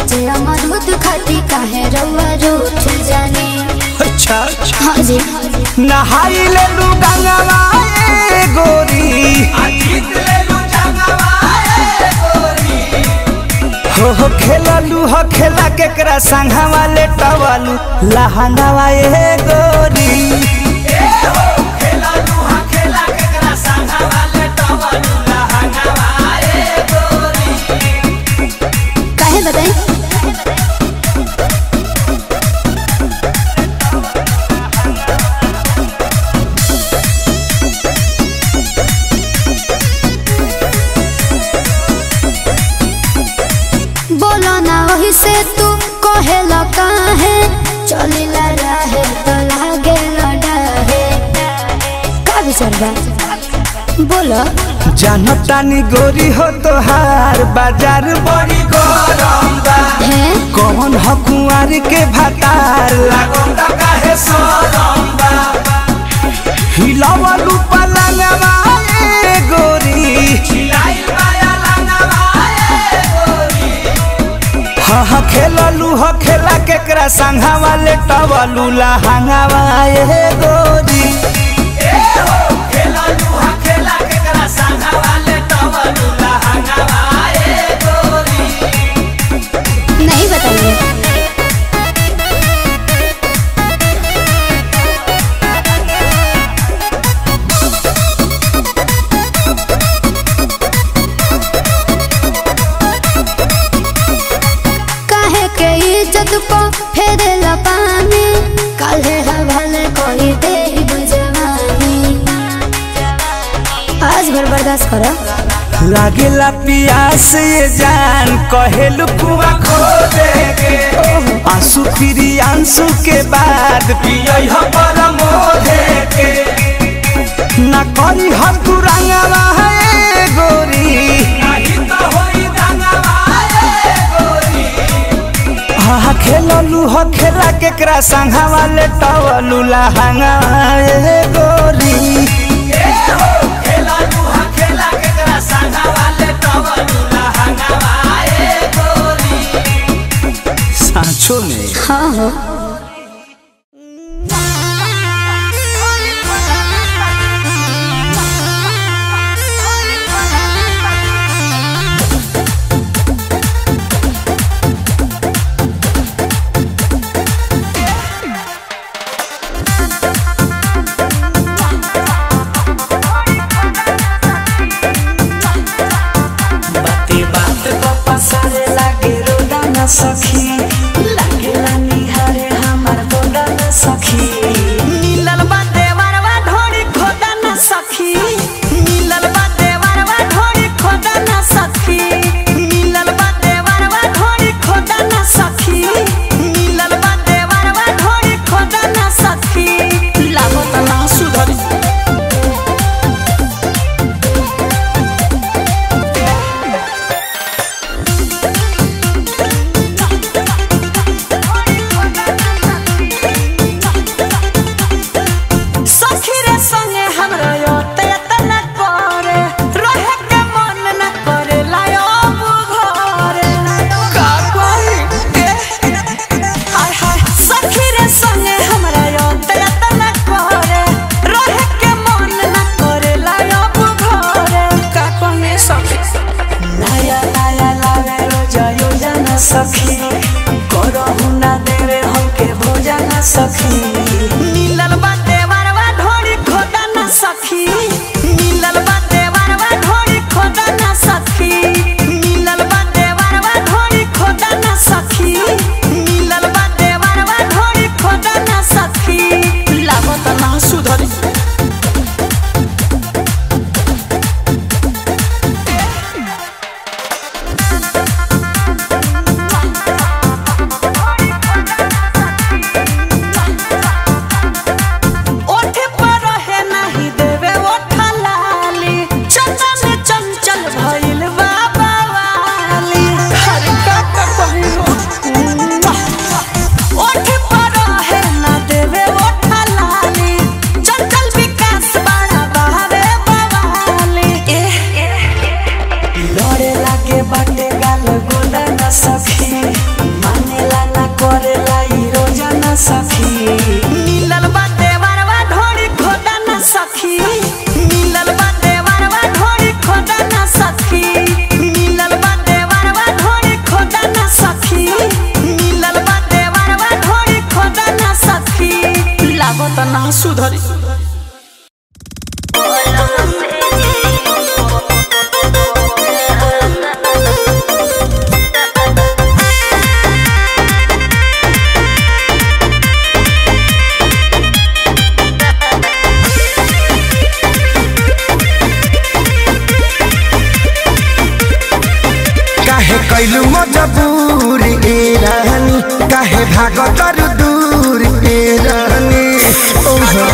कचे अमरूद खाती काहे रउआ रूठ जाने अच्छा अच्छा हाँ जी नहाई ले लू गंगवा ए गोरी हो हो खेललू हो खेला केकरा संघवा ले टवलू लहंगवा ए गोरी काहे बताई बोलो ना वही से तू कहे काहे चलिला रहे तो लागे लड़ाहे का विचार बा बोलो जानतानी गोरी हो तोहार बाजार बड़ी गरम बा है कौन ह कुंवार के भातार लागम दा काहे सरम बा हिलावलू पलंगवा ए गोरी हिलाइल माया लंगवा ए गोरी हा हा खेललू ह खेला केकरा संघवा ले टवलू लहंगवा ए गोरी नहीं बताइए काहे के इज्जत को फेरे पानी काले हवाले कोई दे बुझवानी आज भर बर्दाश्त करो लागेला पियास ये जान कहेलू कुआ खो देगे आंसू फिरी आंसू के बाद पियई ह परमोधे के ना करी ह तू रंगवा है गोरी नहीं तो होई रंगवा है गोरी हा खेललू ह खेला केकरा संघवा ले टवलू लहंगा ए गोरी सांचो में हाँ हो बाते बात पप्पा सारे लागे रोदा न सखी लागेला निहारे हमार गोदा न सखी मिलल बा देवरवा ढोरी खोदा न सखी मिलल बा देवरवा ढोरी खोदा न सखी मिलल बा देवरवा ढोरी खोदा न सखी मिलल बा देवरवा ढोरी खोदा न सखी लागत ना सुधरी सखी रे संगे हमरा योते तना करे रहे के मन न करे लायो घरे का कोई के हाय हाय सखी रे संगे हमरा योते तना करे रहे के मन न करे लायो घरे का कोई सखी नया नया लावे रोजा योजना सखी करहु ना देवे हमके भोजन सखी मिलल बा देवरवा ढोरी खोदा ना सखी मिलल बा देवरवा ढोरी खोदा ना सखी मिलल बा देवरवा ढोरी खोदा ना सखी मिलल बा देवरवा ढोरी खोदा ना सखी लागत ना सुधरी लागत ना सुधरी काहे कैलू मजबूर ए रानी काहे भागत दूर ए रानी ओहो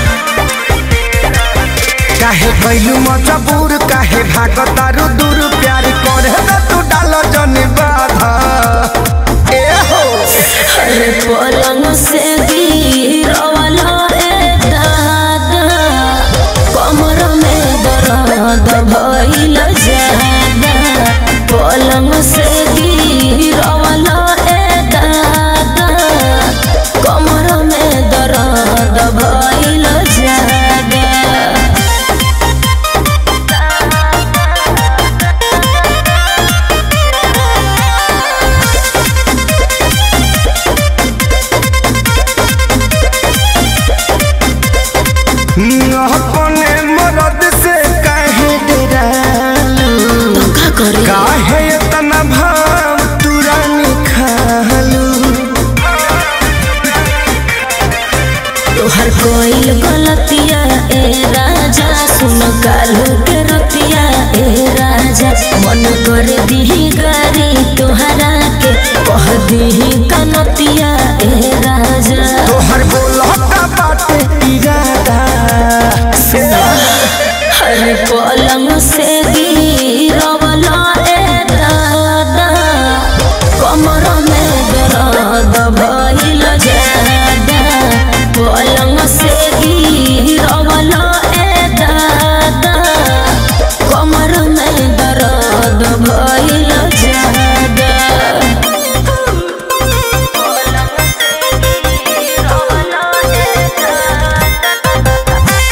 काहे कैलू मजबूर काहे भागत दूर प्यार करे न तू डाल जन बाधा ए हो अरे पलंग से गिरवाला रे दादा कमर में दर्द भइल जादा पलंग से गिरवाला रे दादा कमर में दर्द भइल जादा अपने मरद से काहे डरालू का करे काहे इतना भाव तुरानी खालू तोहर कोई गलतिया ए राजा सुन कालू के रतिया ए राजा मन कर दीही गारी तोहरा के कह दीही कनतिया ए राजा तोहर बोलता बाटे इरादा हर पलंग से गिरवला ए दादा कमर में दर्द भइल जादा पलंग से गिरवला ए दादा कमर में दर्द भइल जादा पलंग से गिरवला ए दादा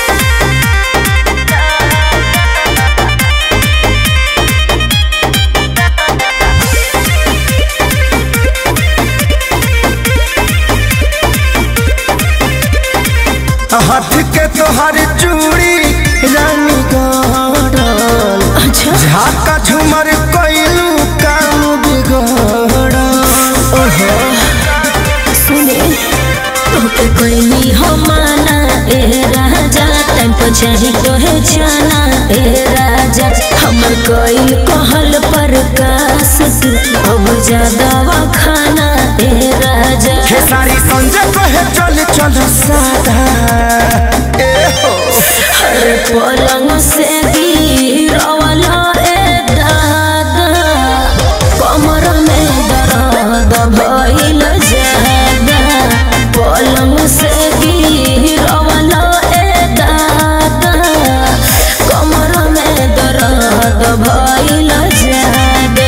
हाथ के तोहर चूड़ी रानी गड़ल अच्छा झाका झुमर कैलू काम बिगड़ल ओहो सुने तोके कोई हो माना ए राजा टाइम पर चाही तोहे जाना ए राजा हमर कोई कहल पर कास तू अब ज्यादा खाना ए राजा हे सारी संजय कहे चल चल सादा ए हो हर पलंग से गिरवला ए दादा कमर में दर्द भइल जादा पलंग से गिरवला ए दादा कमर में दर्द भइल जादा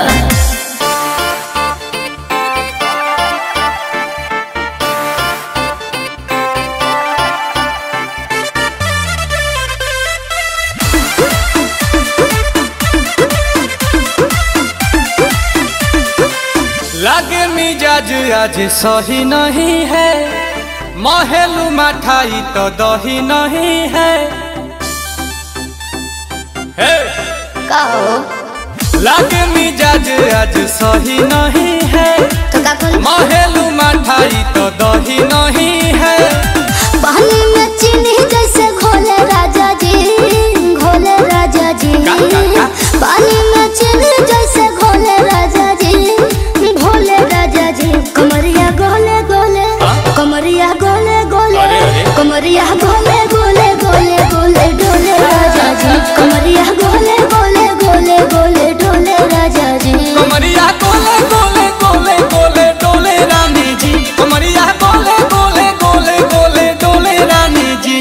लागे मिजाज आज सही नहीं है महलू मठाई तो दही नहीं है हे! लागे मिजाज आज सही नहीं है तो का करी महलू मठाई तो दही नहीं है पानी में चीनी जैसे घोले राजा जी घोले राजा जी का, का, का? पानी में चीनी जैसे घोले राजा जी घोले राजा जी कमरिया गोले गोले हाँ? कमरिया गोले गोले अरे, अरे। कमरिया गोले गोले गोले गोले डोले राजा जी कमरिया गोले गोले गोले गोले डोले राजा जी कमरिया गोले गोले गोले गोले डोले रानी जी कमरिया गोले गोले गोले गोले डोले रानी जी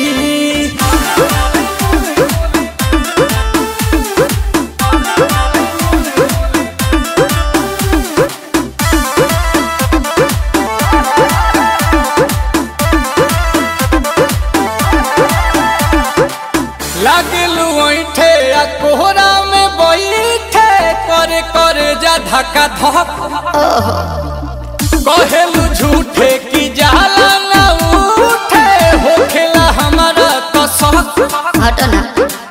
लागलू ऐठे आ कोहरा में बैठे करे करे जा धक्का धक कहेलू झूठे की जाला ना उठे शौक हटो ना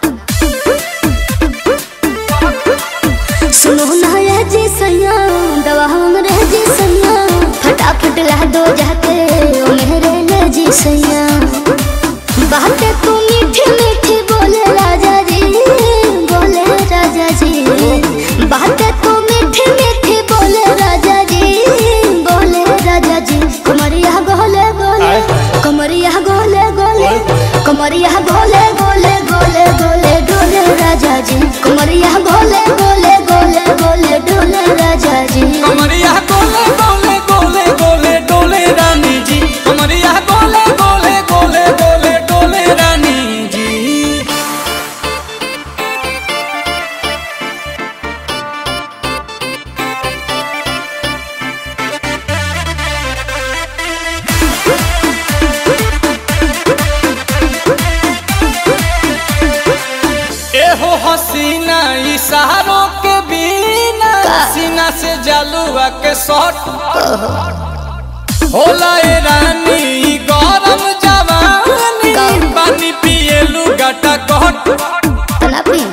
सुनो ना ये जी सैया दवा हमरे जी सैया फटाफट ला दो जाके ओ मेरे ले जी सैया बातें तू मीठी मीठी बोले राजा जी बोले राजा जी बातें तू मीठी मीठी बोले राजा जी बोले राजा जी कमरिया गोले गोले कमरिया गोले गोले कमरिया गोले गोले गोले गोले डोले राजा जी कमरिया गोले गोले गोले गोले डोले राजा जी कमरिया गोले गोले गोले गोले डोले रानी जी कमरिया गोले गोले गोले गोले डोले रानी जी एहो हसीना इशारों के बिना सीना से जलुआ के शॉट होला ए रानी ई गरम जवानी पानी पिए लुगाटा कट तना पी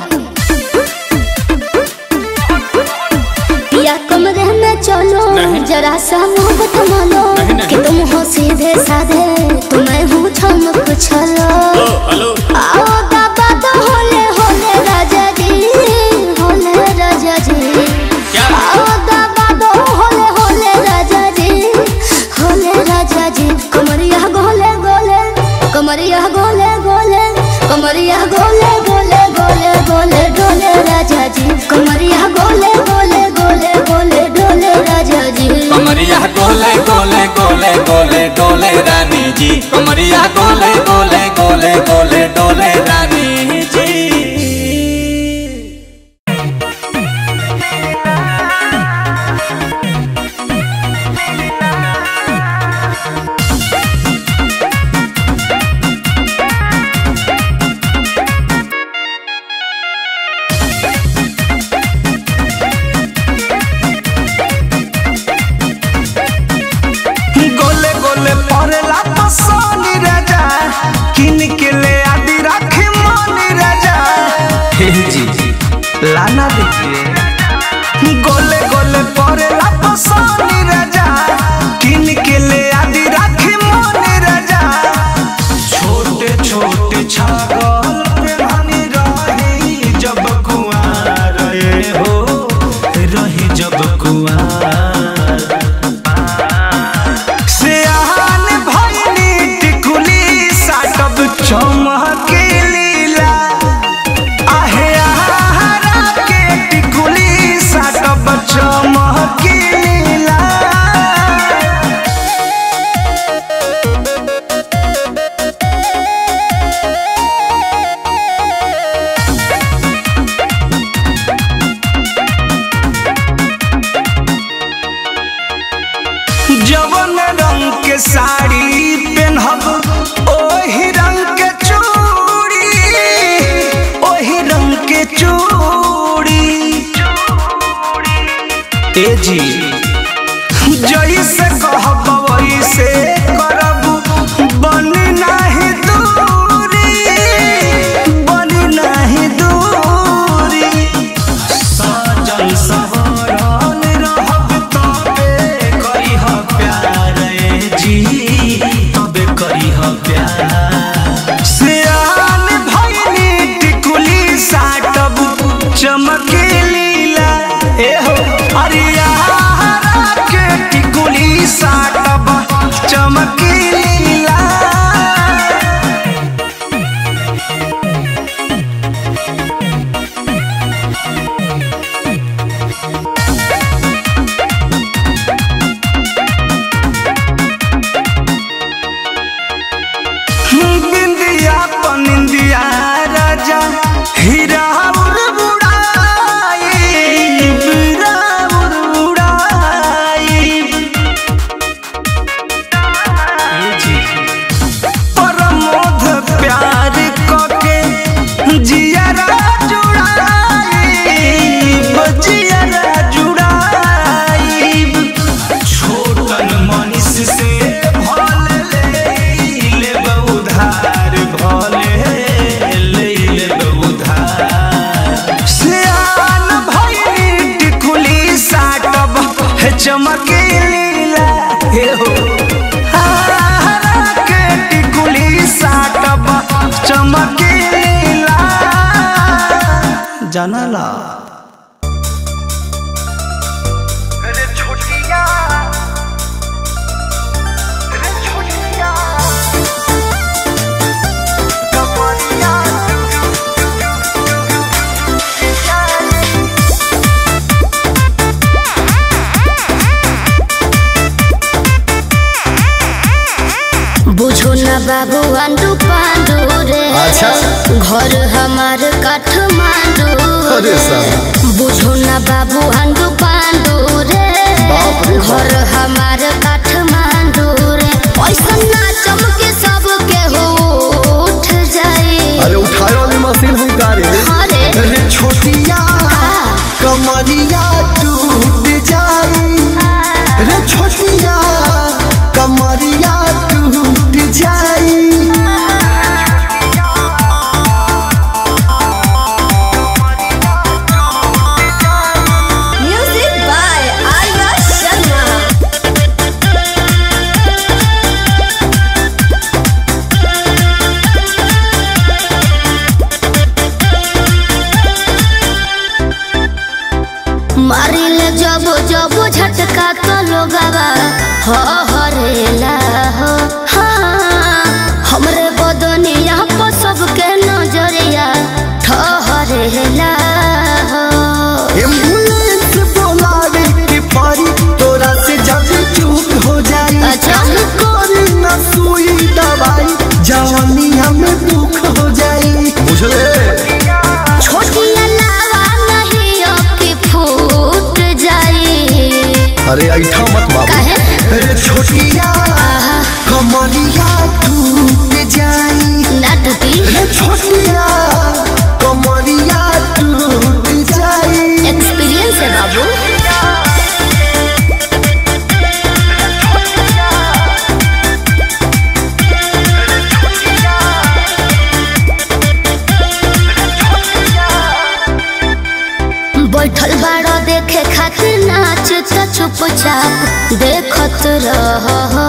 या कमरे में चलो जरा सा मोहब्बत मानो कि तुम हो सीधे साधे तुम्हें हूँ छमक छलो आओ बाबा तो होले होले राजा जी होले राजा जी आओ बाबा तो होले होले राजा जी होले राजा जी कमरिया गोले गोले कमरिया गोले गोले कमरिया गोले गोले गोले गोले डोले राजा जी कमरिया गोले गोले गोले गोले डोले राजा जी कमरिया गोले गोले गोले गोले डोले रानी जी कमरिया गोले गोले गोले गोले डोले रानी जी गोले गोले परेला पसोनी राजा किन के ले आदि राखी मोनी राजा जी लाना दीजिए गोले गोले परेला पसोनी राजा किन के ले आदि राखी मोनी राजा छोटे छोटे छागल पे रानी रही जब कुआं रहे हो रही जब कुआं सियान भइनी टिकुली साटब चमके लीला आहे आहारा के टिकुली साटब चमके लीला जवन रंग के साड़ी पहनब ओही रंग के चूड़ी ओही रंग के चूड़ी ए जी जैसे कहब वैसे करब बन नाही दूरी बन नाही दूरी सजन सवरन रहब तबे करिह प्यार ए जी तबे करिह प्यार सियान भइनी टिकुली साटब चमके लीला ए हो अरिया के टिकुली साटब चमके लीला हे हो हारा के टिकुली साटब चमके लीला जानला अरे छोटिया अरे छोटिया कमरिया बुझो न बाबू आंडू पांडू रे अच्छा। घर हमार काठमांडू अरे साला। बुझो न बाबू आंडू पांडू रे बाप रे बाप। घर हमार काठमांडू रे पैसा ना चमके सब के हो उठ जाए अरे उठाए वाली मशीन हुई गाड़ी अरे अरे छोटिया कमरिया टूट जाई रे छोटिया कमरिया टूट जाई म्यूजिक बाय आर्या शर्मा मारिल जब जब झटका तो लोगवा हो हरेला हो हाँ हमरे बदनिया पर सबके नजरिया ठहरेला हो एम्बुलेंस बोलावे के पारी तोरा से जब चूक हो जाई अच्छा। कोरी न सुई दवाई जवानिया में दुख हो जाई बुझले छोटी अलावा नहीं अब की फूट जाई अरे ऐठा मत बाबू काहे अरे छोटिया कमरिया टूट जाई नटती अरे छोटिया कमरिया टूट जाई एक्सपीरियंस है बाबू बैठल बाड़ो देखे खातिर नाच त चुपचाप देखत रह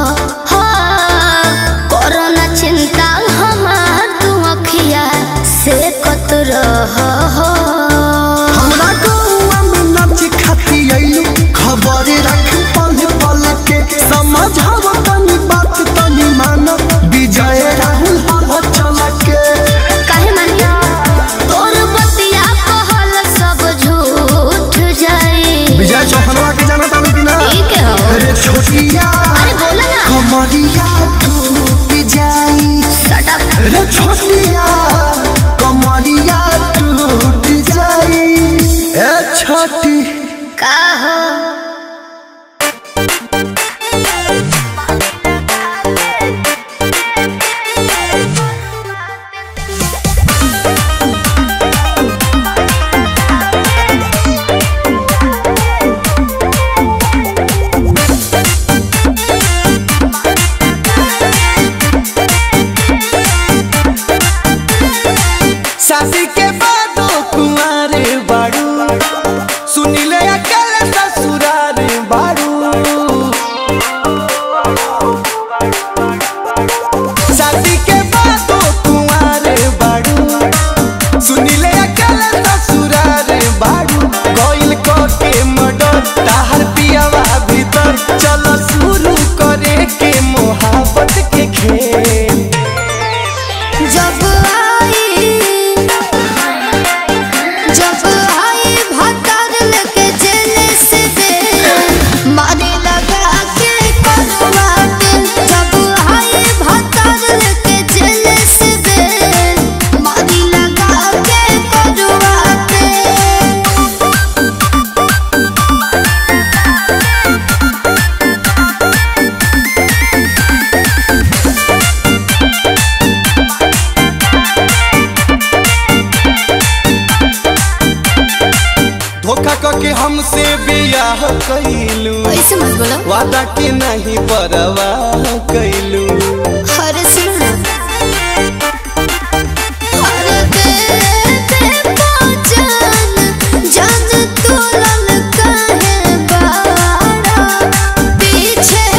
कोरोना चिंता हमार तू अखिया से कत रह हमरा गौआ में नाच खाती आइलू खबर रख पल पल के समझाव तनी बात तनी मानो विजय राहुल हवा चल के काहे मानिया तोर बतिया कहल सब झूठ जाई विजय चौहनवा के जाना तानी कि ना ठीक है हो अरे छोटिया अरे बोला ना कमरिया टूट जाई Shut up. अरे छोटिया कमरिया टूट जाई ए छोटी का हो शादी के बाद कुमारे बाड़ू सुनिले अकेले ससुरार बाड़ू शादी के बाद कुमारे बाड़ू सुनिले अकेले ससुरार बाड़ू कोइल को के मडर ताहर पियावा भीतर चलो शुरू करे के मोहब्बत के खेल जब आई जब आई भतर लेके जेल से दे मारे लगा के करवाट जब आई भतर लेके जेल से दे मारे लगा के करवाट धोखा करके हमसे बियाह कैलू ऐसे मत बोलो वादा के नहीं परवाह कैलू अरे सुनो ना अरे बेटे पहचान जान तोलन काहे बाड़ा पीछे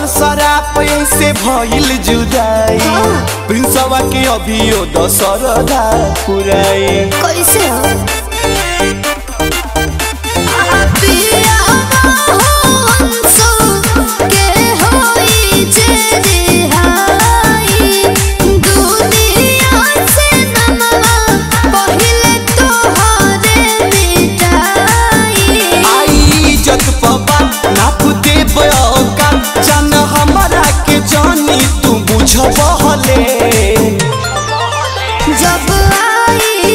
सराप से भइल जुदाई प्रिंसवा के अभियो दशरदा पुराई कैसे हो पिया हंसो के होई जे रिहाई दुनिया से नमवा पहिले तोहरे मिटाई आई इज्जत पबा नाप दे बयोका जान हमरा के जानी तू बुझबहले जब आई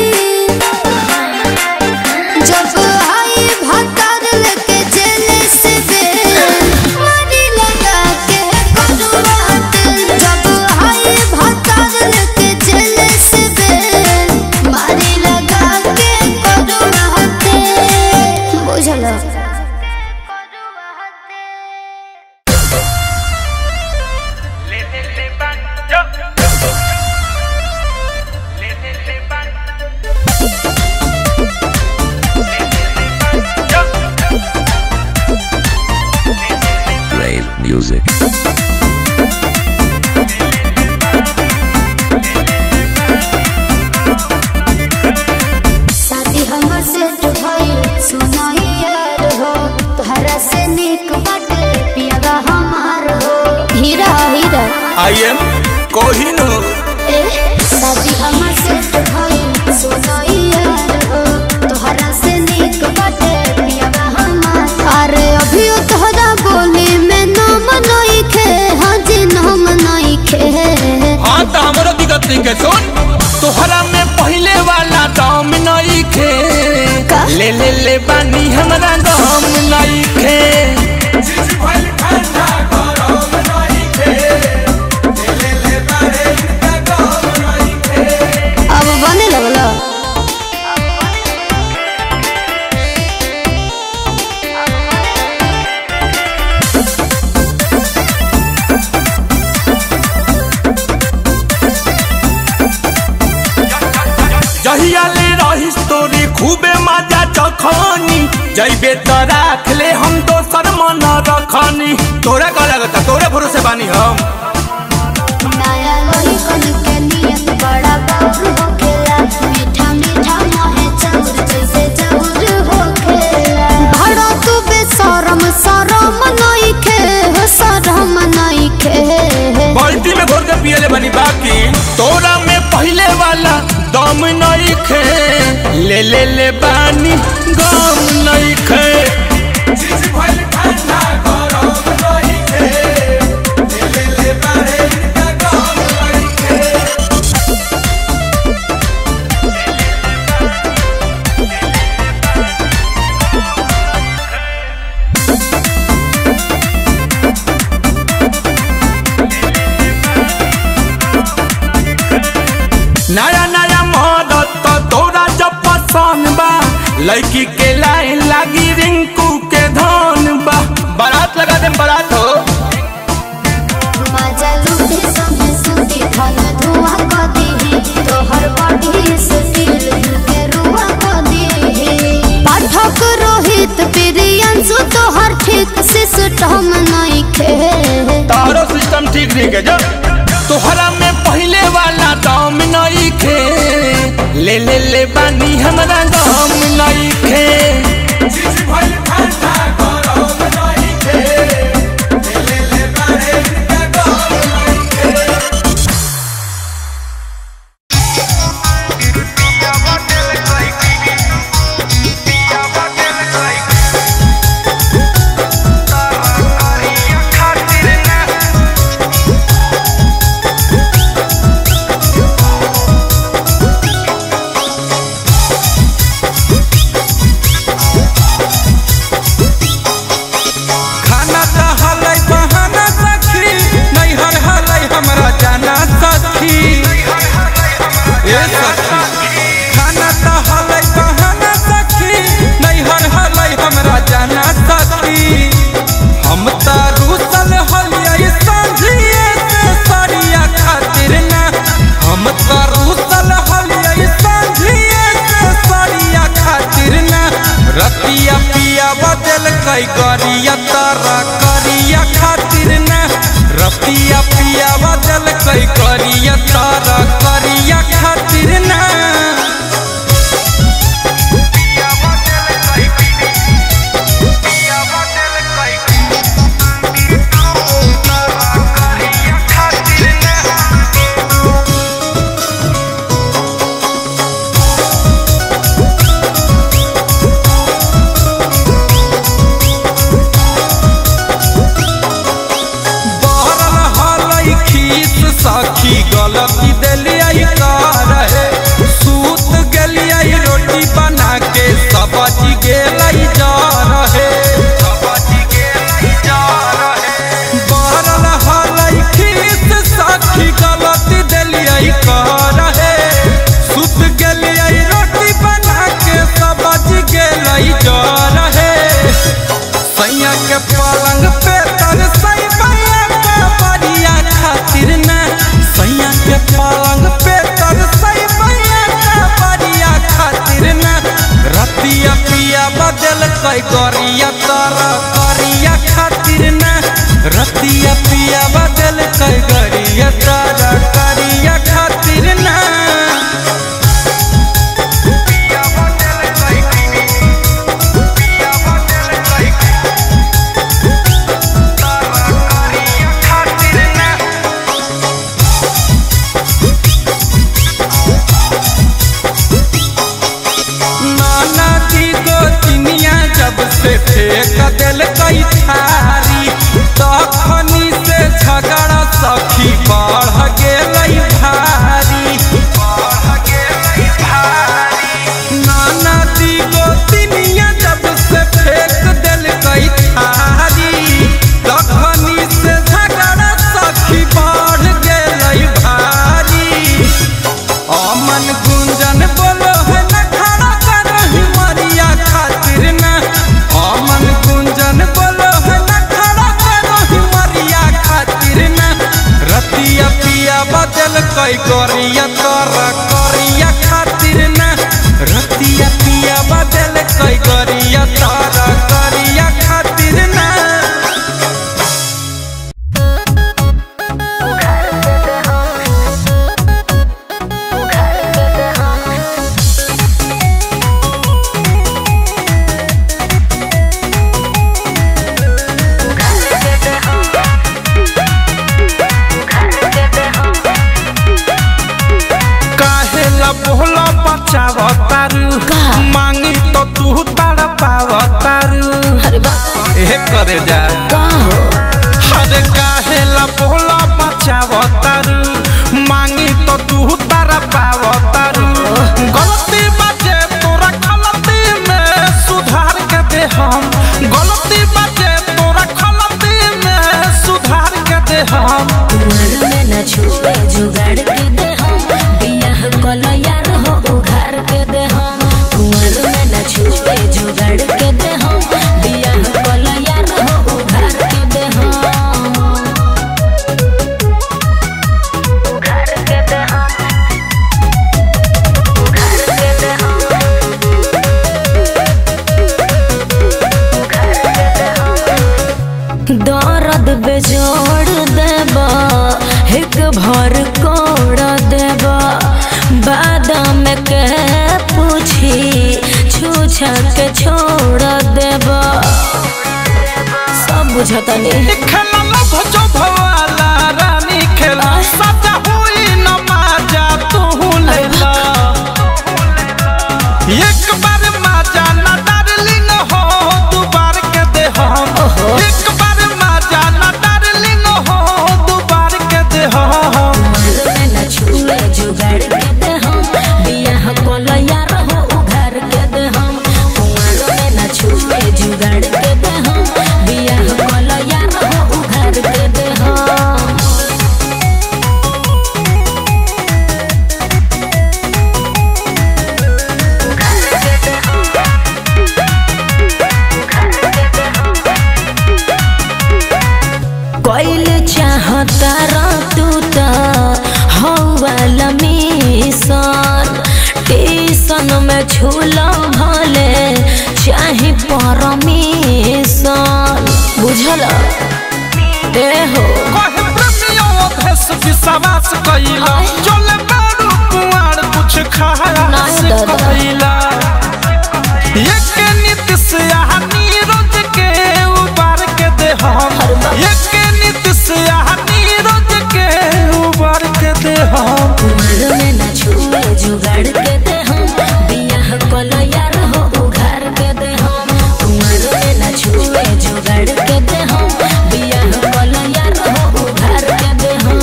जब आई भतर लेके जेल से बेल मारी लगा के कटुआत जब आई भतर लेके जेल से बेल मारी लगा के कटुआत बुझलो Rave music. शादी हमर से भइल सुनाई यार हो तोहरा से निक बाटे पियागा हमार हो हीरा हीरा आई एम कोहिनूर ए शादी हमर से भइल सुनाई यार हो तोहरा से निक बाटे पियागा हमार अरे अभी तोहरा बोली में नाम नहीं खे हाँ जी नाम नहीं खे हाँ तो हमरो दिक्कत नहीं के सुन तोहरा में पहले वाला दाम नहीं खे का? ले ले ले बानी हमरा दाम नहीं खे अब बने लगलो जहिया ले रहिस तोरी खूबे मजा चखनी जइबे त राख ले हम दोसर मन रखनी तोरा का लगता तोरे भरोसे बानी हम नया लोही कन के नियत बड़ा बाबू होखेला मीठा मीठा मोहे चाउर जैसे चाउर होखेला भड़ा तू बेशरम शरम नहीं खे हो शरम नहीं खे बाल्टी में घोर के पियले बनी बाकी तोरा में पहले वाला दम नहीं खे ले ले ले बानी गम नहीं खे नया नया मदद तो तोरा जब पसंद बा लड़की के लाइन लागी रिंकू के धन बा बारात लगा दे बारात हो मजा लूटे संगे सुती धन धुआं क दीही तोहर बॉडी से दिल के रुआ क दीही पाठक रोहित प्रियंशु तोहर ठीक सिस्टम नहीं खे तारो सिस्टम ठीक नहीं के जो तोहरा में पहले वाला दाम नहीं खे ले ले ले बानी हमरा दाम नहीं खे खाना तो हलै बहाना सखी नैहर हलै हमरा जाना सखी ए सखी खाना तो हलै बहाना सखी नैहर हलै हमरा जाना सखी हम त रूसल हलियै संझिए से सरिया खातिर ना हम त रूसल हलियै संझिए से सरिया खातिर ना रतिया पिया बदल कई गरिया तारा करिया खातिर ना रतिया पिया बदल कई करिया तारा करिया खातिर ना बहरल हलई खीस सखी गलती देलियै रहे सूत गेलियै रोटी बना के सब्जी गेलै जा रहे बहरल हलई खीस सखी गलती देलियै रहे सूत गेलियै रोटी बना के सब्जी गेलै जा रहे सैया के पलंग पे तर सई बैया के बरिया खातिर ना सैया के पलंग पे तर सई बैया के बरिया खातिर ना रतिया पिया बदल कई गरिया तर करिया खातिर ना रतिया पिया बदल कई गरिया तर करिया खातिर ना नाना जी गोतनिया जब से फेंक दिल कई थारी तखनी से झगड़ा सखी बढ़ गेलै भारी नाना जी गोतनिया जब से फेंक दिल कई थारी तखनी से झगड़ा सखी बढ़ गेलै भारी अमन गुंजन बोलो है न खड़ा करही मरिया खातिर न अमन गुंजन बोलो है न खड़ा करही मरिया खातिर न रतिया पिया बदल कई गोरिया कर करिया खातिर न रतिया पिया बदल कई गोरिया तर करिया खातिर न काहे ला बोला बचावतारू मांगी तो तू तड़ पावतारू अरे बा ए करे जा का हो अरे काहे ला बोला बचावतारू मांगी तो तू तड़ पावतारू गलती बाजे तोरा गलती में सुधार के दे हम गलती बाजे तोरा गलती में सुधार के दे हम कुंवर में न छुए जुगाड़ के दे हम बियाह कल यार हो उघार के दे हम कुंवर में न छुए जुगाड़ के दे हम बियाह कल यार हो उघार के दे हम उघार के दे हम उघार के दे हम उघार के दे हम दर्द बेजोड़ देबा एक भर कोड़ देबा बादाम के पूछी छूछा के छोड़ देबा सब बुझता नहीं खेला लभ जो भवाला रानी खेला सजा हुई न माजा तू लेला एक बार माजा न डार्लिंग हो दू बार के दे हम एक बार माजा न डार्लिंग हो दू बार के दे हम में न छुए जुगाड़ के दे हम बियाह कोल यार हो उघार के दे हम कुंवर में न छुए जुगाड़ के दे हम बियाह कोल यार हो उघार के दे हम कोइल चाहता रा तू त हौवाला मिशन टीसन में झूला भले चाहे परमिशन बुझल ए हो कहे प्रेम कहला एक नित से आहनी रोज के उबार के दे हम एक नित से आहनी रोज के उबार के दे हम उम्र में न छुए जुगाड़ के दे हम बियाह कलो यार हो उघार के दे हम उम्र में न छुए जुगाड़ के दे हम बियाह कलो यार हो उघार के दे हम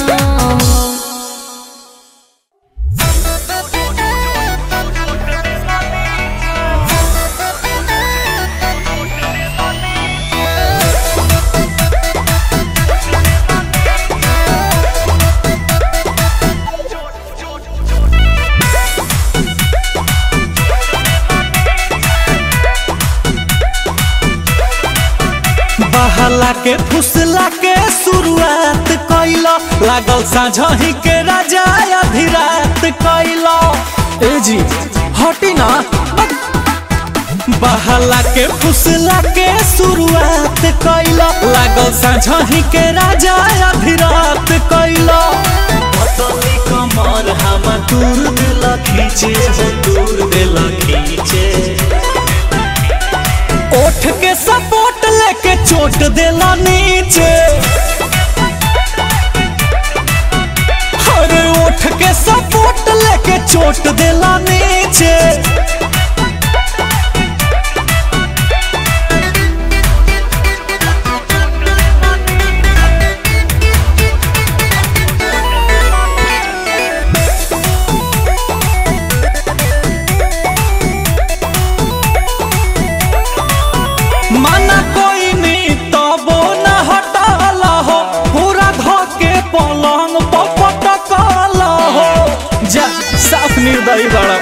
बहला के फुसला के शुरुआत कैला लागल साझही के राजा अभिरात कैला ए जी हटी ना बहला के फुसला के शुरुआत कैला लागल साझही के राजा अभिरात कैला पतली कमर हम दूर दिल खींचे हो दूर दिल खींचे ओठ के सपोर्ट लेके चोट देला नीचे अरे ओठ के सपोर्ट लेके चोट देला नीचे माना कोई नहीं तबो न हटाला हो पूरा धोके पलंग पपटकाला हो जा साफ निर्दयी बड़ा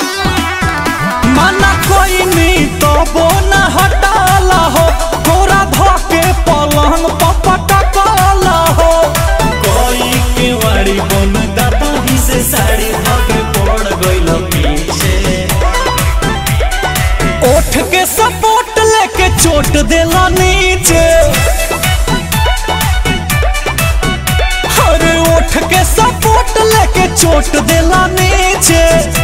माना कोई नहीं तबो न हटाला हो पूरा धोके पलंग पपटकाला हो कोई के वाड़ी बन दाता ही से साड़ी धोके पड़ गइल पीछे ओठ के सपोर्ट लेके चोट देला नीचे अरे ओठ के सपोर्ट लेके चोट देला नीचे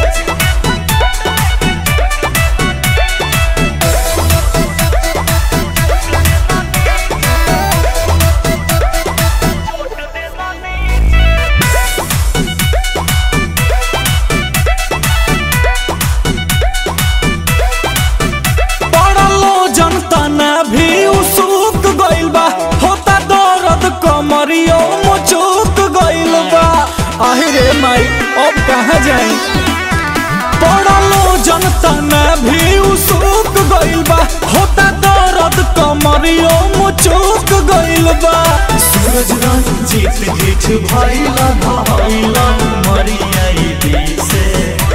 पड़लो जनता न भी उसुक गइल बा होता दर्द कमरियो मुचुक गइल बा आहिरे माई अब कहाँ जाई पड़लो जनता न भी उसुक गइल बा होता दर्द कमरियो मुचुक गइल बा सूरज रंजीत जीठ भइला भइला मरियाई दिसे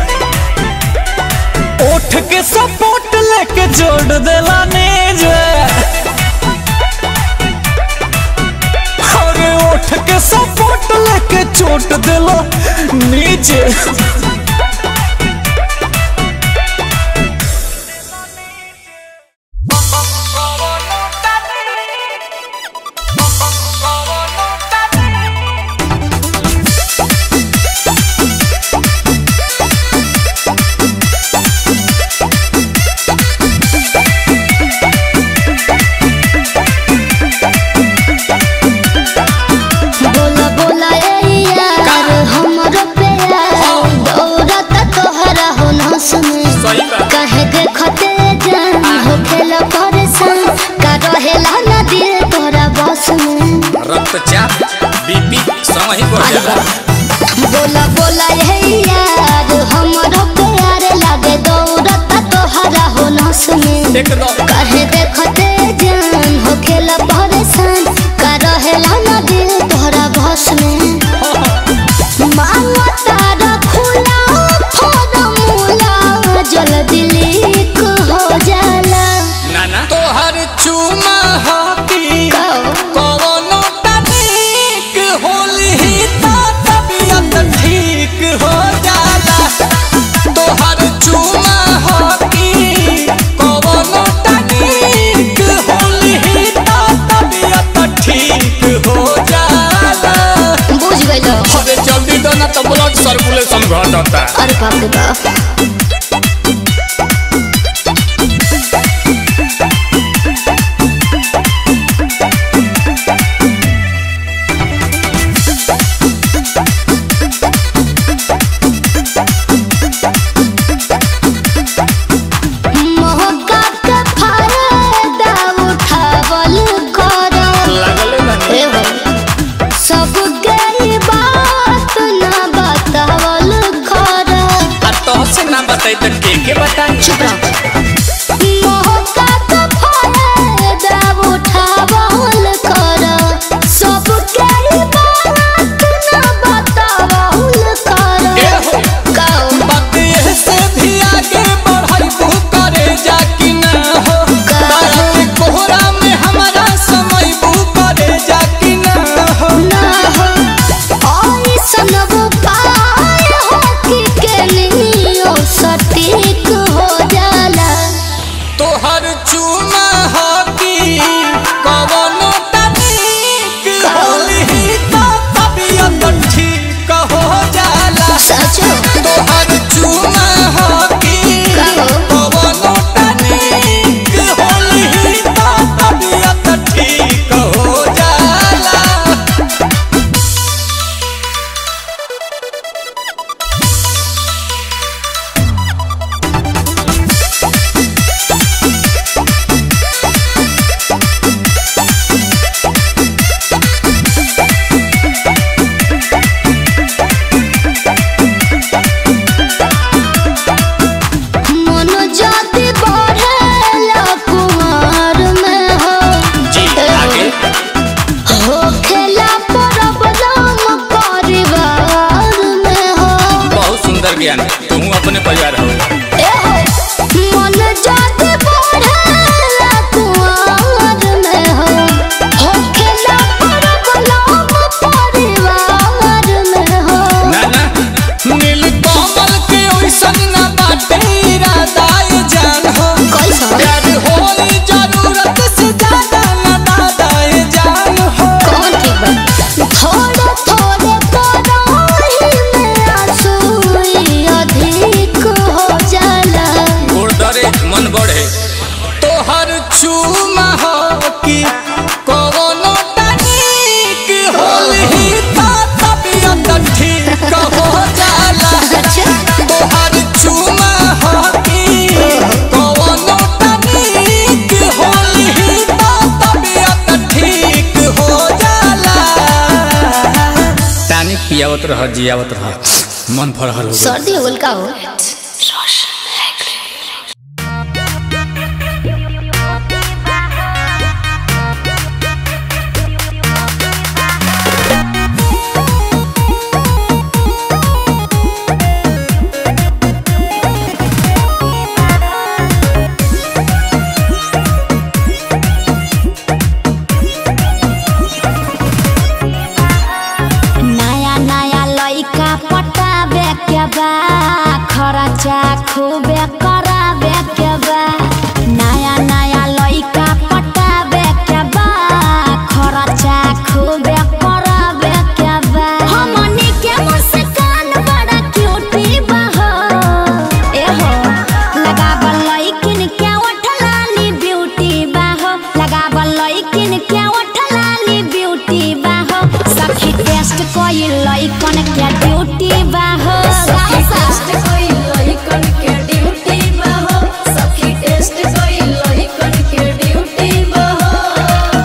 ओठ के सपोर्ट लेके जोड़ देला नीचे अरे ओठ के सपोर्ट लेके चोट देला नीचे बोला बोला ए यार हमरो प्यार दौड़त तोहरा हो नस में कहे देखते जान हो खेला परेशान का रहेला ना दिल तोरा बस में रक्तचाप बीपी समय ही बढ़ जाला बोला बोला ए यार हमरो प्यार लागे दौड़त तोहरा हो नस में एकदम कहे देखते जान हो खेला परेशान का रहेला ना दिल तोहरा बस में मांगो तारा खुला फॉर्मूला जल्दी लीक हो जाला नाना तोहर चूमा हाथी कवनो तनिक होली तो तबियत ठीक हो जाला तोहर चूमा हाथी कवनो तनिक होली तो तबियत ठीक हो जाला बुझ गइलो अरे जल्दी दो ना तो ब्लड सर्कुलेशन घटता अरे बाप रे बाप तोहर चूमा हो कि कवनो तनिक होली तो तबियत ठीक हो जाला तोहर चूमा हो कि कवनो तनिक होली तो तबियत ठीक हो जाला तानी पियावत रह जियावत रह मन फरहल हो गइल। सर्दी हो गल का हो नया नया लइका पटाबे के बा खर्चा खूबे कराबे के बा नया नया लइका पटाबे के बा खर्चा खूबे कराबे के बा हमनी के मुस्कान बड़ा क्यूटी बा हो ए हो लगावल लइकिन के ओठलानी ब्यूटी बा हो लगावल लइकिन के ओठलानी ब्यूटी बा हो सखी टेस्ट कोई लइकन के ड्यूटी बा हो टेस्ट कोई लइकन के ड्यूटी बा हो सखी टेस्ट कोई लइकन के ड्यूटी बा हो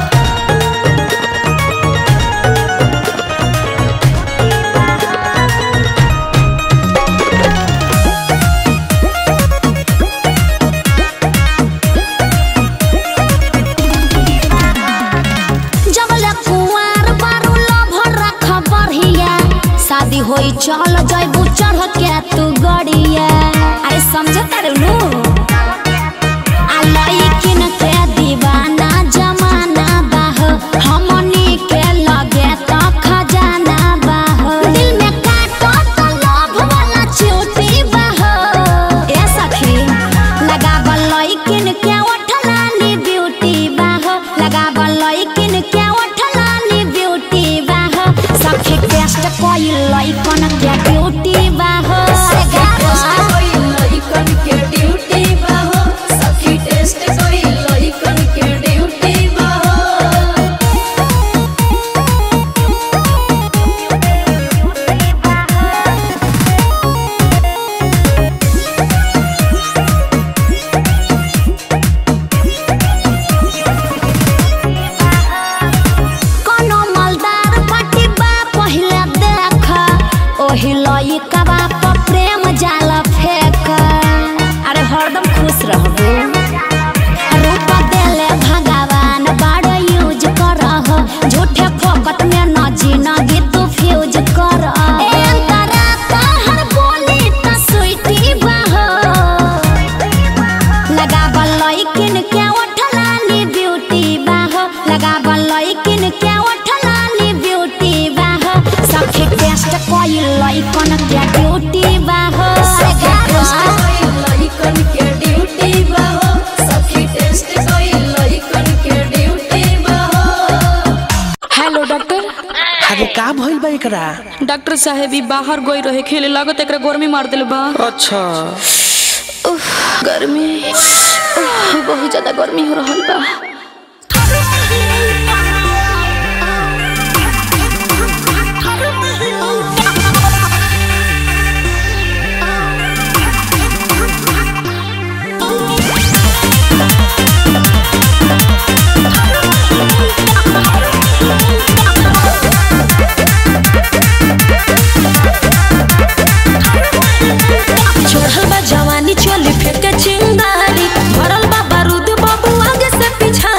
जबले कुंवार बारू लभर रख बढ़िया शादी होई चल जइबू चढ़ के तू गड़िया अरे समझ तारू आ लइकिन के दीवाना जमाना बाह हमनी के लगे त खजाना बाह दिल में काटो त लव वाला चोटी बाह ए सखी लगावल लइकिन के ओठलानी ब्यूटी बाह लगावल लइकिन के ओठलानी ब्यूटी बाह सखी टेस्ट कोई लइकन के ब्यूटी बाह कोनो मलदार पाटी बा पहिले देख ओही लइका बा पर प्रेम जाल फेंक अरे हरदम खुश रहबू रूप देले भगवान बड़ यूज करह झूठे फोकट में न जिनगी तू फ्यूज कर ए अंतरा तहर बोली त स्वीटी बा लगावल लइकिन के ओठलानी ब्यूटी बाह लगावल लइकिन के ओठलानी ब्यूटी बाह सखी टेस्ट कोई लइकन के ड्यूटी बाह हेलो डॉक्टर अरे का भइल बा एकरा डॉक्टर साहेब ई बाहर गई रहे खेले लागत एकरा गर्मी मार दिल बा अच्छा उफ, गर्मी उफ, बहुत ज्यादा गर्मी हो रहल बा चढ़ल बा जवानी चोली फेंके चिंगारी भरल बा बारूद बाबू आगे से पीछा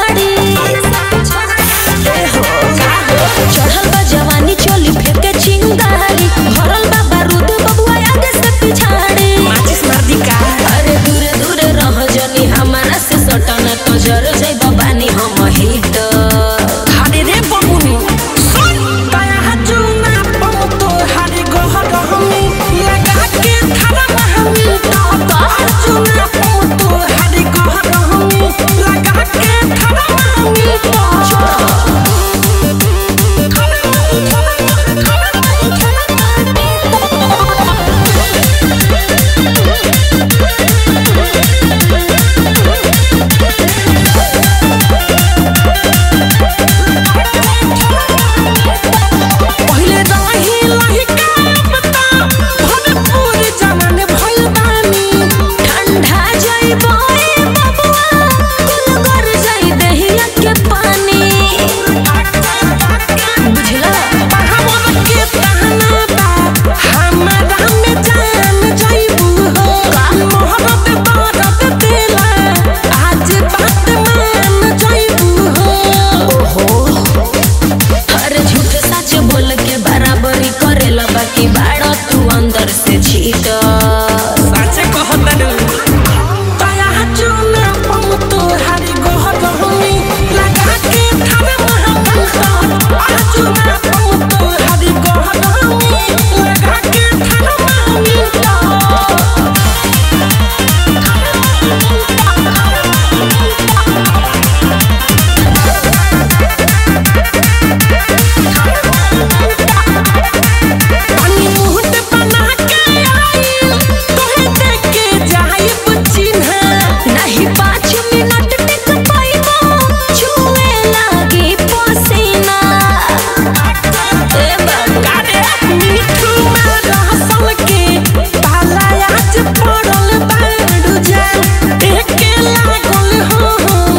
लागल हो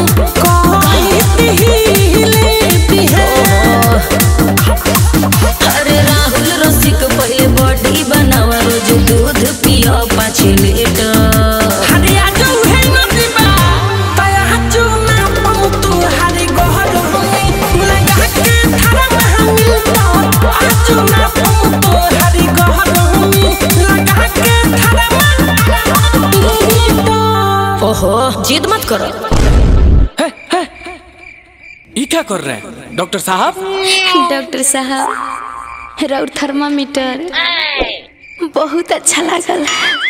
कहती हिले दिहे अरे राहुल रसिक पहले बॉडी बनावा रोज दूध पियो पाँच लीटर हरे आजू है नदीबा तया हजू ना पमु तू हरे गोहर हमी लगा के थारा महमी तो आजू ना पमु तू हरे गोहर हमी लगा के थारा महमी तो ओहो जिद मत करो ये क्या कर रहे हैं डॉक्टर साहब डॉक्टर साहब राउर थर्मामीटर बहुत अच्छा लागल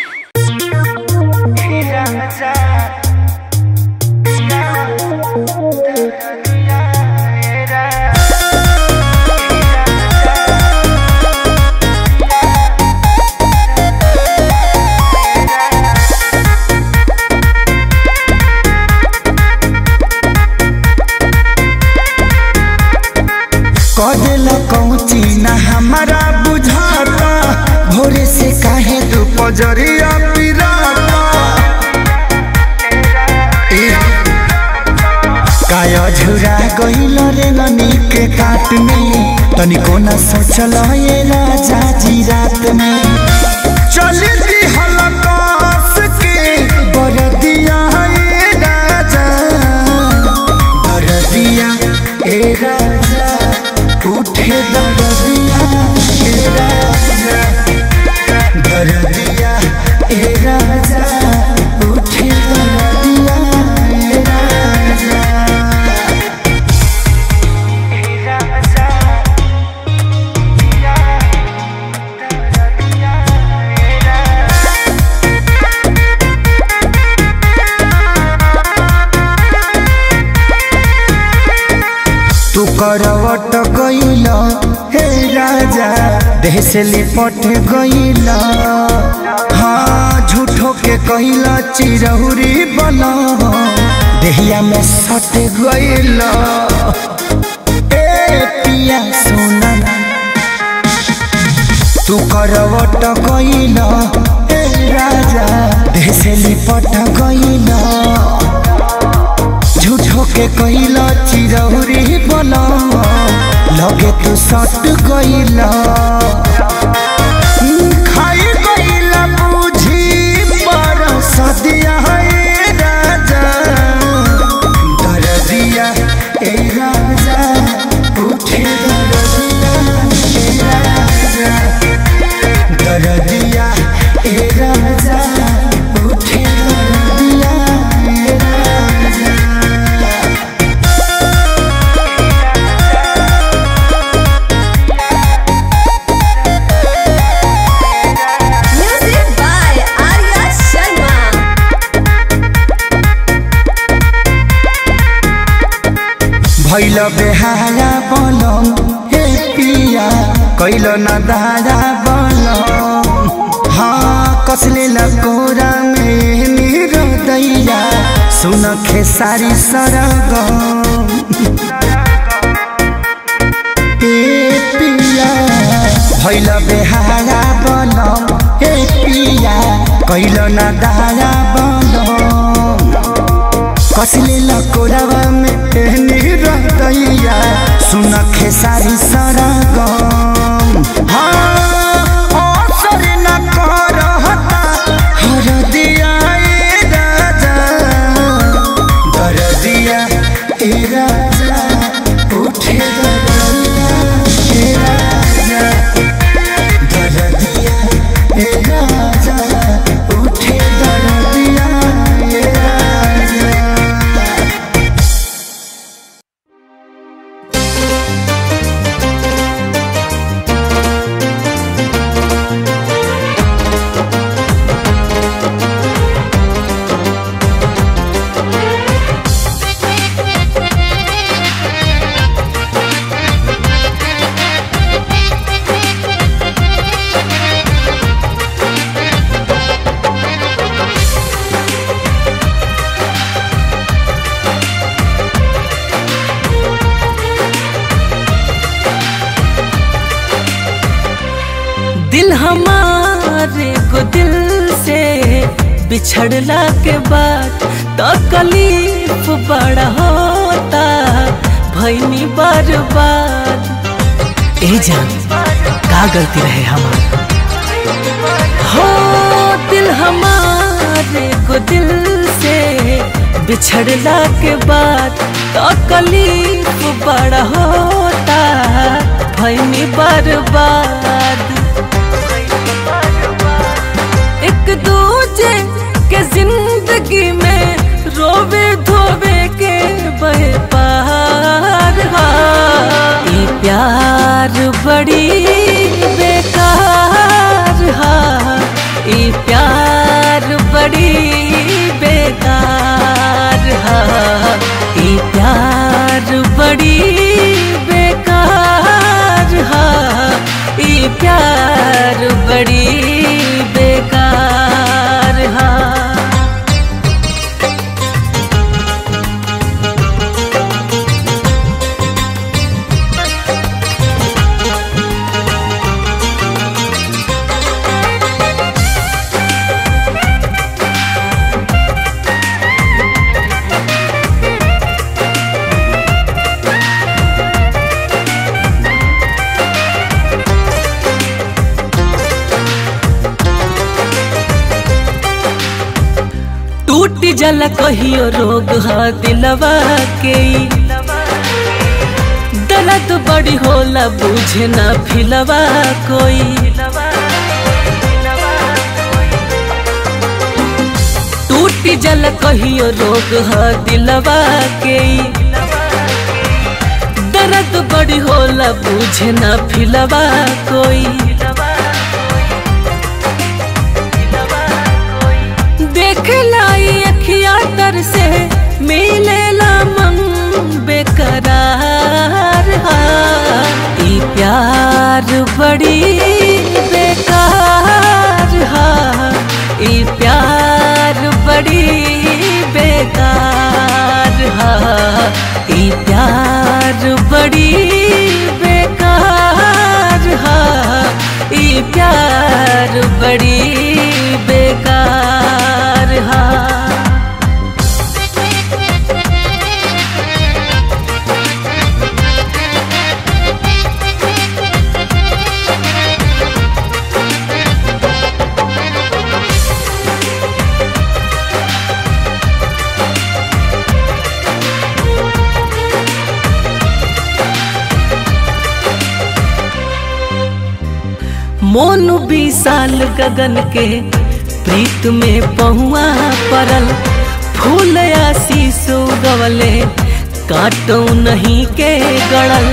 कदेला कौची ना हमारा बुझाता भोरे से काहे तू पजरिया पिराता ए, काया झुरा गइल रे ननी के काट में तनिको न सोचल ये राजा जी रात में चली दी हलकास के बरदिया ए राजा बरदिया ए राजा उठे दरदिया ए राजा दरदिया ए राजा उठे दरदिया ए राजा तू करवट गइल हे राजा देह से लिपट गइल हाँ झूठो के कइल चिरहुरी बन देहिया में सट गइल ए पिया सोना तू करवट गइल हे राजा देह से लिपट गइल झूठो के कइला चिरौरी बना लगे तू सट गइला खाई गइला बुझी पर सदिया है राजा दरदिया ए राजा उठे दरदिया ए राजा दरदिया ए राजा उठे दरदिया ए राजा म्यूजिक बाय आर्या शर्मा भैल बेहारा बनम हे पिया कैल न दारा बनम हाँ कसले लकोरा में मेरो दैया सुन खेसारी सरगम ए पिया भैल बेहारा बनम हे पिया कैल न दारा बनम कसले लकोरावा में एहनी रहतैया सुन खेसारी सरगम हाँ असर न करहता हरदिया ए राजा दरदिया ए राजा उठे दरदिया ए राजा दरदिया ए राजा उठे दरदिया ए राजा बिछड़ला के बाद तकलीफ बड़ा होता भैनी बर्बाद ए जान का गलती रहे हमार हो दिल हमारे को दिल से बिछड़ला के बाद तकलीफ बड़ा होता भैनी बर्बाद एक दूजे के जिंदगी में रोवे धोवे के बहे पार हा। ई प्यार बड़ी बेकार हा ई प्यार बड़ी बेकार हा ई प्यार बड़ी बेकार हा ई प्यार बड़ी बेकार हा टूट जल कहियो रोग हा दिलवा के दर्द बड़ी होला बुझे ना फिलवा कोई टूट जल कहियो रोग हा दिलवा के दर्द बड़ी होला बुझे ना फिलवा कोई देख लाई अखिया तर से मिलेला मन बेकरार हा ई प्यार बड़ी बेकार हा ई प्यार बड़ी बेकार हा ई प्यार बड़ी बेकार हा ई प्यार बड़ी बेकार हा मोन विशाल गगन के प्रीत में पहुआ परल फूल आशीष गवले काटो नहीं के गड़ल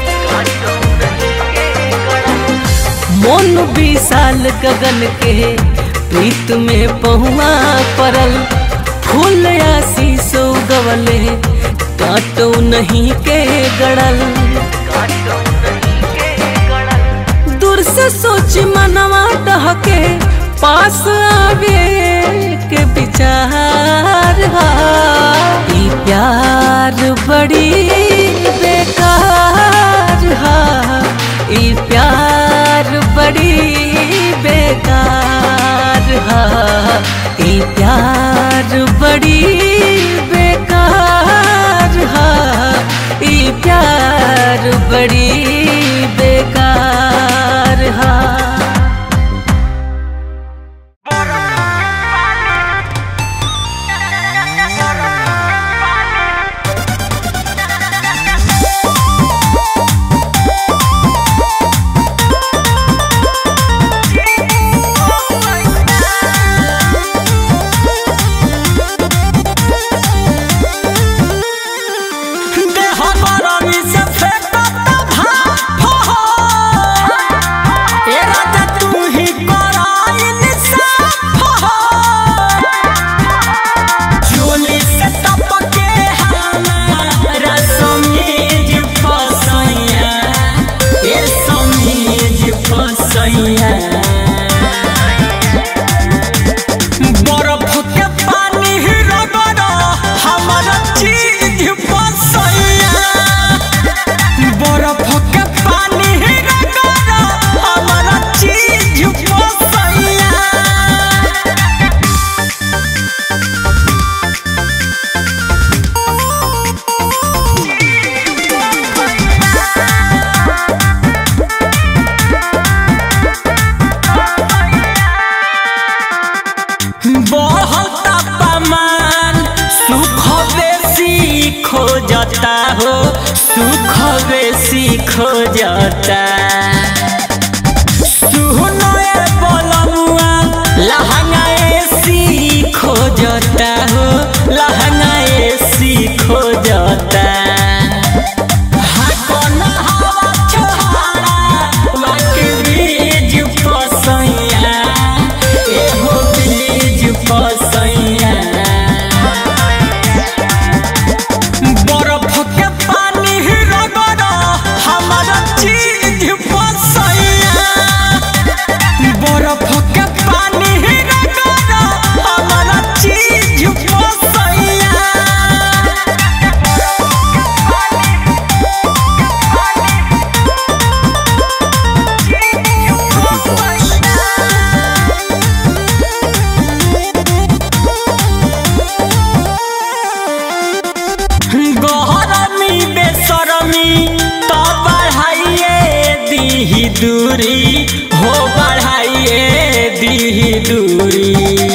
मोन विशाल गगन के प्रीत में पहुआ परल फूल आशीष गवले काटो नहीं के गड़ल दूर से सोच मनवा डहके पास आवे के विचार हा ई प्यार बड़ी बेकार हा ई प्यार बड़ी बेकार हा ई प्यार बड़ी बेकार हा ई प्यार बड़ी बेकार हा हो सुख बेसी खोजता सुनो ए बोलमुआ लहंगा एसी खोजता हो लहंगा एसी खोजता हाँ, कोना हवा छोहारा, वाके बीज पसैया, एहो बीज पसैया। बरफ के पानी रगड़ा हमारा चीज पसैया बरफ के पानी रगड़ा हमारा चीज पसैया गहरमी बेसरमी तो बढ़ाइए दीही दूरी हो बढ़ाइए दीही दूरी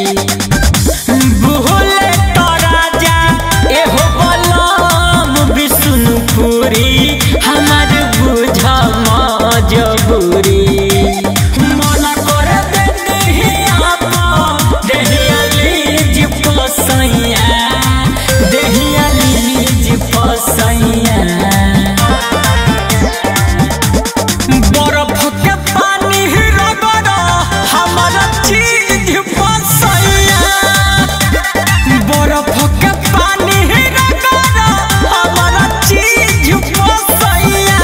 बुहले तो राजा एहो बलम विष्णुपुरी हमार बुझ मजबूरी मन कर दे देहिया पा देहिया लीज पसैया देहिया लीज पसैया बरफ के पानी रगड़ा हमारा चीज पसैया बरफ के पानी रगड़ा हमारा चीज पसैया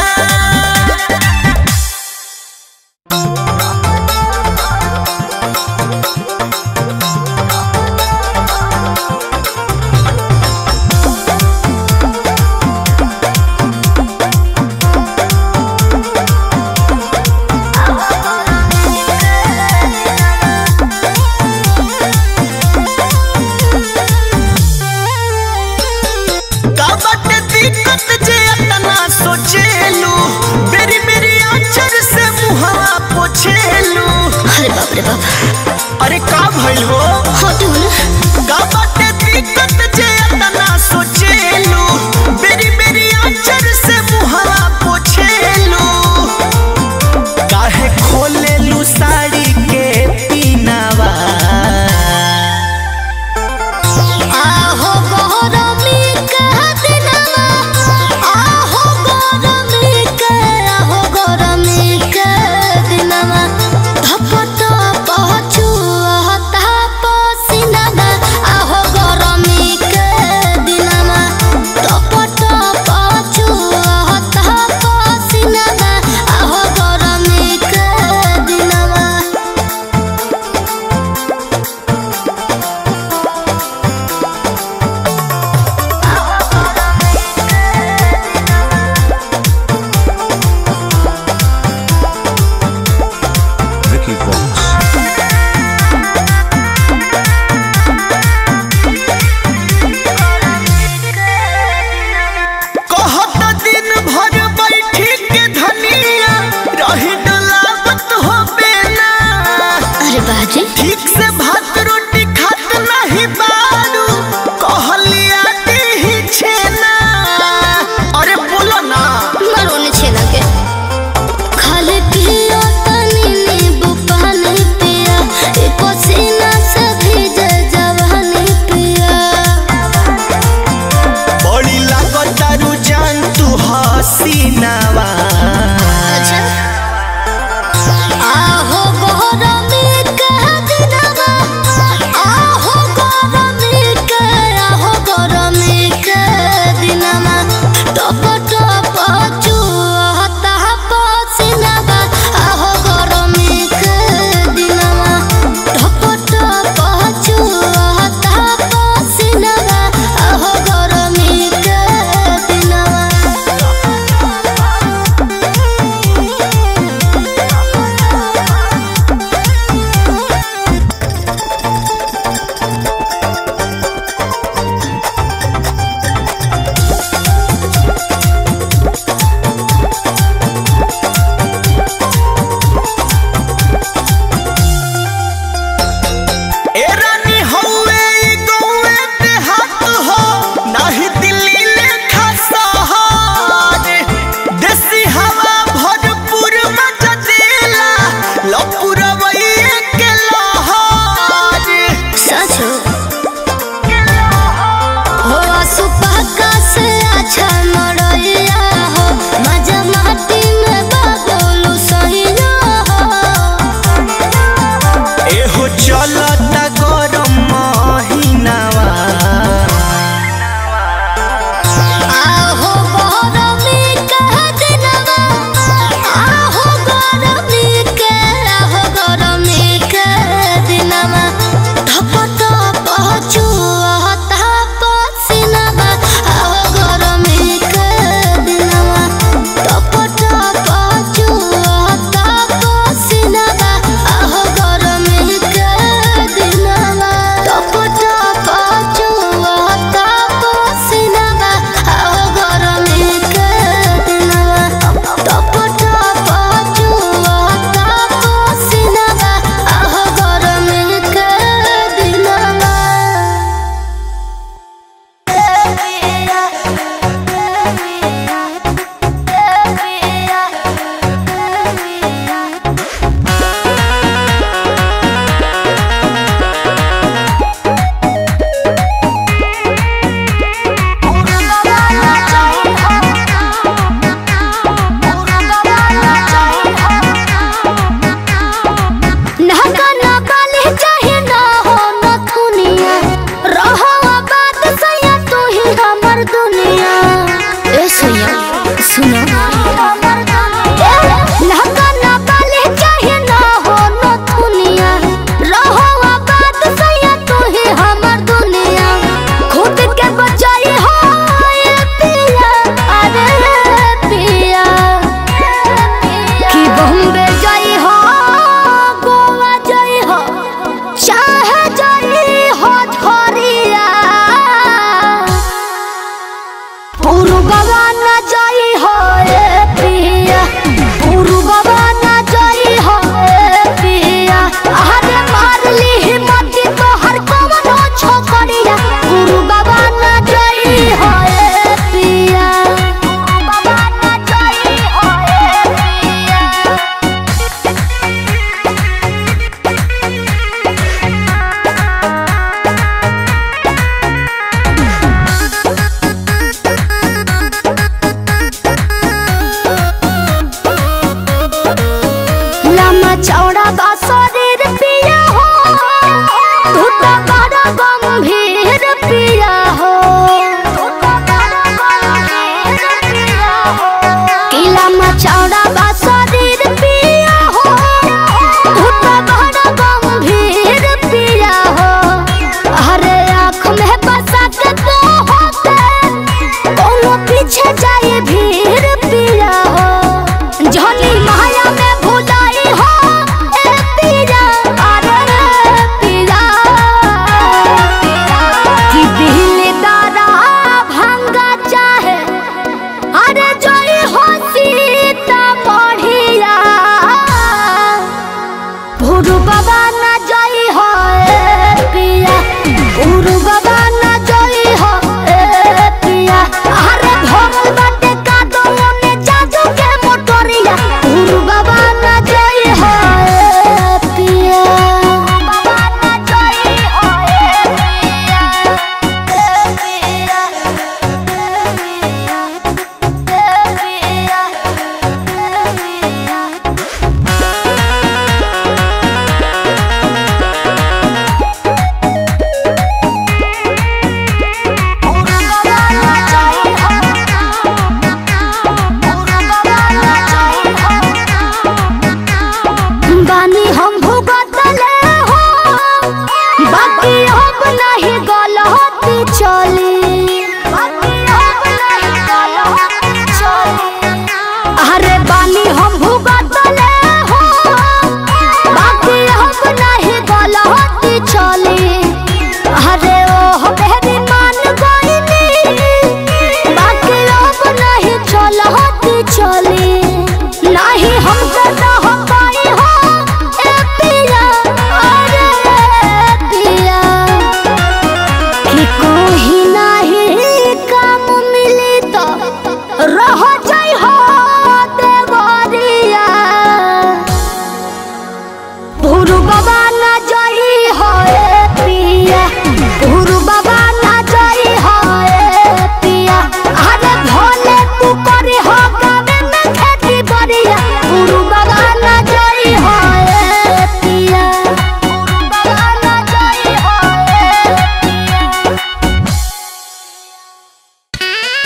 काबट दिक्कत जे अतना सोचेलू बेरी बेरी आचर से मुहावा पोछेलू अरे बाप रे बाप अरे का भइल हो हटू ना काबट दिक्कत जे अतना सोचेलू बेरी बेरी आचर से मुहावा पोछेलू काहे खोलेलू साड़ी के पीनावा आहो गौरमी के दिनवा आहो गौरमी के आहो गौरमी के दिनवा धपट पहुँचू हता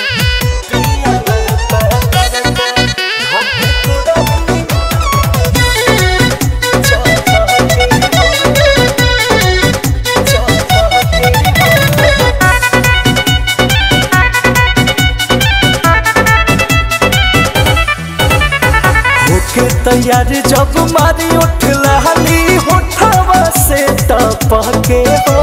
होके तैयार जब मारी उठ लाली होठवा से टपके हो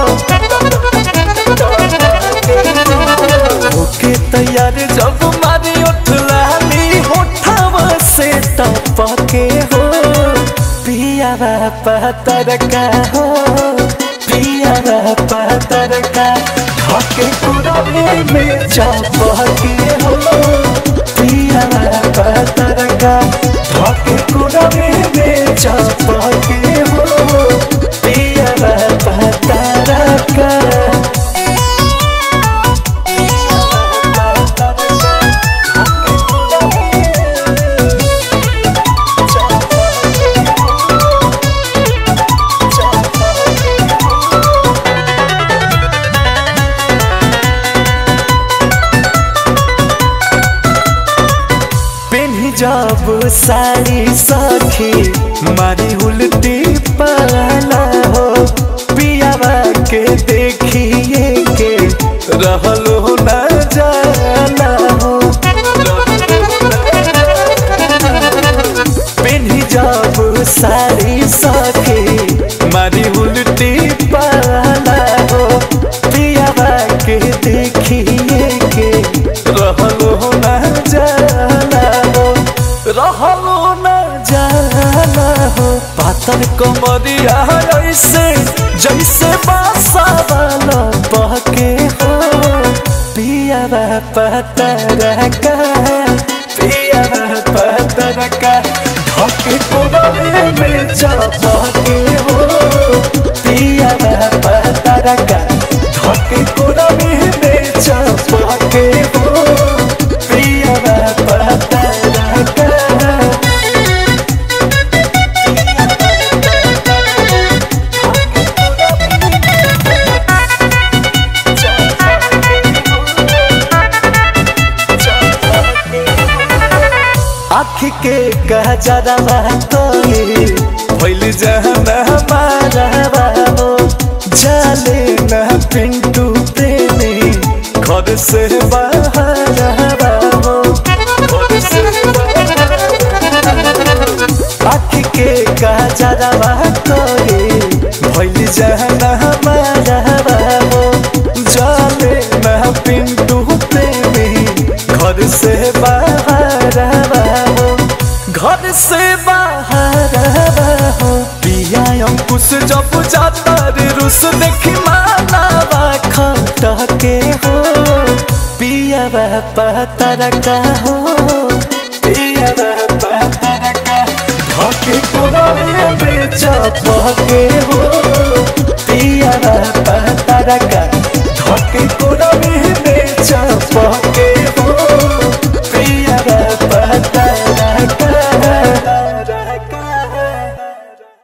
होके तैयार जब मारी उठ लाली होठवा से टपके हो पिया पतर का हो पिया पतर का ढके कुरवे में चपके हो पिया पतर का ढके कुरवे में चपके हो पिया पतर का पेन्ही जब साड़ी सखी मारी उल्टी पाला हो पियावा के देखिए के रहलो न जाला हो पेन्ही जब साड़ी सखी मारी उल्टी पाला हो पियावा के देखिए के रहलो न जाला हो रहलो न जाला हो पातर कमरिया ऐसे जैसे बासा वाला बहके हो पिया पतर का पिया पतर का ढके कोबरे में चपके हो पिया पतर का ढके कोबरे में चपके हो पिया पतर का आँख के गजरवा तोरी भइल जहना मारवा हो जाले न पिंटू प्रेमी घर से बाहर हो आँख के गजरवा तोरी भइल जहना मारवा हो जाले न पिंटू प्रेमी घर से बाहर हो घर से बाहर हो पिया अंकुश जब जाता रे रुस देखी मालावा खटके हो पिया पतर का हो पिया पतर का ढके कोरे में चपके हो